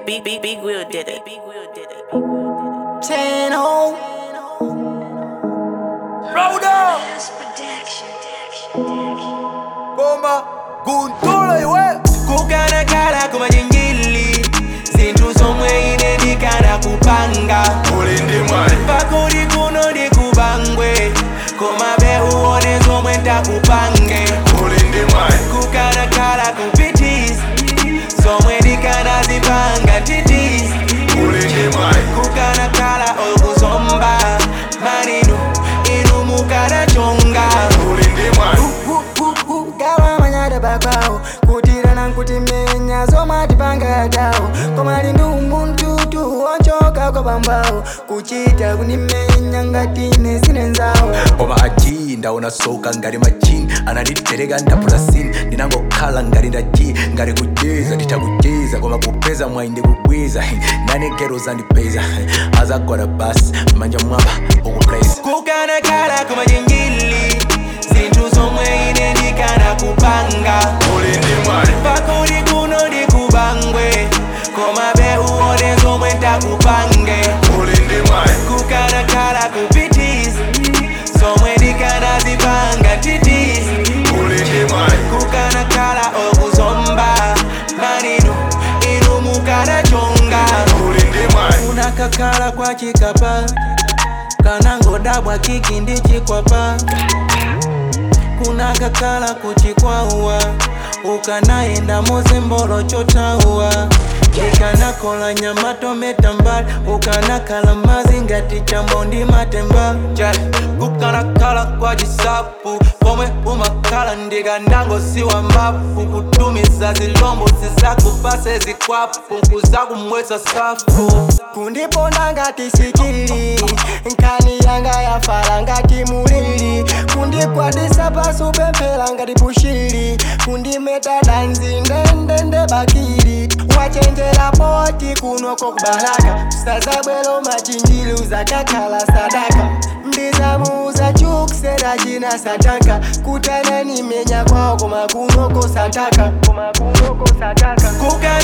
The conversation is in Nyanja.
Big, big, big Will did it. Big Will did it. Channel. Rauda Goma Guntola iwe kukana kala kumajingili zinthu zomwe ine ndikana kupanga Uli ndi mwayi pakuli kuno ndikubangwe koma bewuone zomwe ndakupange Uli ndi mwayi kukana kala kupitisa zomwe ndikanazipanga titisa Uli ndi mwayi kukana kala okuzomba malinu inu mukanachonga Uli ndi mwayi gawa manyada bakwawo kutirana nkutimenya zomatipanga yatawo komali ndi umuntu wonchoka kwa bambawo kuchita kunimenya ngatine sinenzawo koma aji ndaona soka ngati majini ananditereka ndapula sini ndinangokhala ngati ndaji ngati kujeza nditakucheza koma kupeza mwayi ndikubwiza nane gero zandipeza azagwada basi manja mwamba ukupraise kukana kala kumajingili zinthu zomwe ine ndikana kupanga Uli ndi mwayi pakuli kuno ndikubangwe koma bewuone zomwe ndakupange Uli ndi mwayi kukana kala kupitisa zomwe ndikanazipanga titisa Uli ndi mwayi kukana kala okuzomba malinu inu mukanachonga Uli ndi mwayi unakakhala kwa chikapa kanangodabwa kiki ndi chikwapa kunakakhala kuchikwawa ukanayenda mozembolo chotauwa ikanakola nyama tometa mbali ukanakhala mazi ngati chambo ndi matemba Chali, kukanakhala kwa chisapu pomwe umakhala ndikandangosiwa mafu kutumiza zilombo zizakupase zikwapu kuzakumwesa safu kundiponda ngati sikili nkani yanga yafala ngati mulili kundikwadisa pasi upemphera ngati pushili kundimeta danzi ndendende bakili wachenjera poti kunoko kubalaka sazabwelo machinjili uzakakhala sadaka ndizamuuza chukusera china sataka kutanani menya kwawo koma kunoko sataka koma kunoko sataka kuka